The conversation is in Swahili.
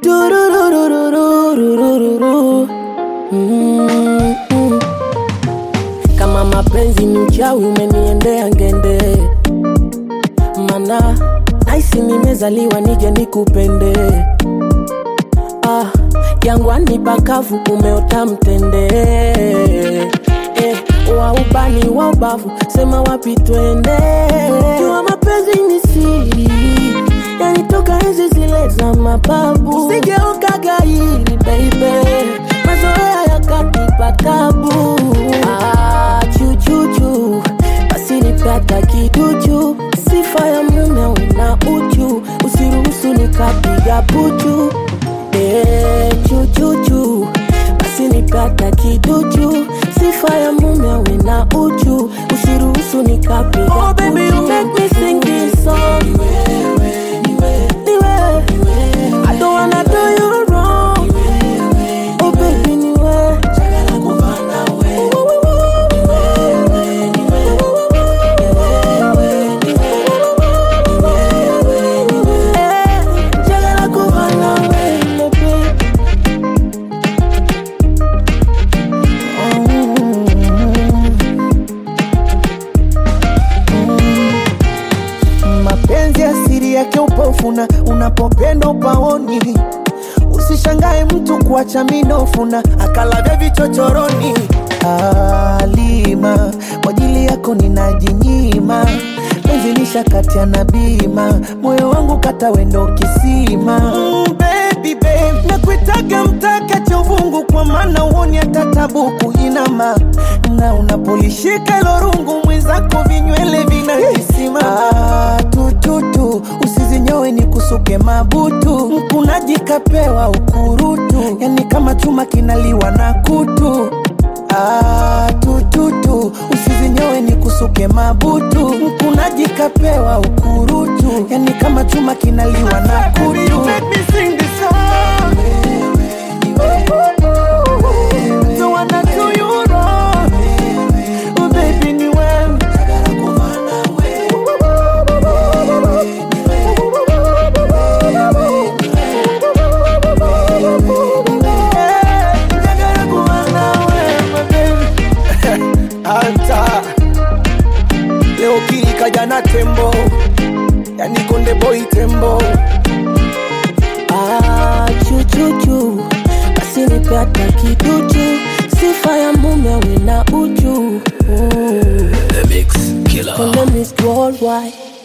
Tururururururururu. Mm, mm. Kama mapenzi ni uchawi umeniendea ngende, mana naisi nimezaliwa nije nikupende. Ah, jangwani pakavu umeota mtende eh, wa ubani wa ubavu sema wapi twende. Jua mapenzi ni siri yanitoka enzi zile za mababu, sigeuka gairi baby, mazoea yakanipa tabu. Ah, chuchuchu basi nipata kiduchu, sifa ya mume una uchu, usiruhusu nikapiga puchu. Eh, chuchuchu basi nipata kiduchu, sifa ya mume una uchu, usiruhusu nikapiga oh, baby, you make me sing this song. Niwe, I don't wanna do you wrong. Oh baby, niwe. Eh, njagala kuba nawe, baby. mapenzi asiri yake upofuna unapopenda upaoni usishangae mtu kuacha minofuna akalavya vichochoroni alima kwa ajili yako ninajinyima penzi lishakatia na bima moyo wangu kata wendo kisima mm, baby, babe. nakuitaga mtaka cha uvungu kwa maana uoni hata tabuku inama na unapolishika ilo rungu mwenzako vinywele vinakisima ah, tututu usizinyowe ni kusuke mabutu mkunaji kapewa ukurutu yani kama chuma kinaliwa na kutu Ah, tututu usizinyowe ni kusuke mabutu mkunaji kapewa ukurutu yani kama chuma kinaliwa na kutu Don't wanna do you wrong. Oh, baby, ni wewe. Eh, njagala kuba nawe, my baby. Anta leo kili kaja na tembo yani konde boy tembo Ah, chuchuchu basi nipata kiduchu, sifa ya mume wina uchu. Mm. The Mix Killer. Konde Miss Worldwide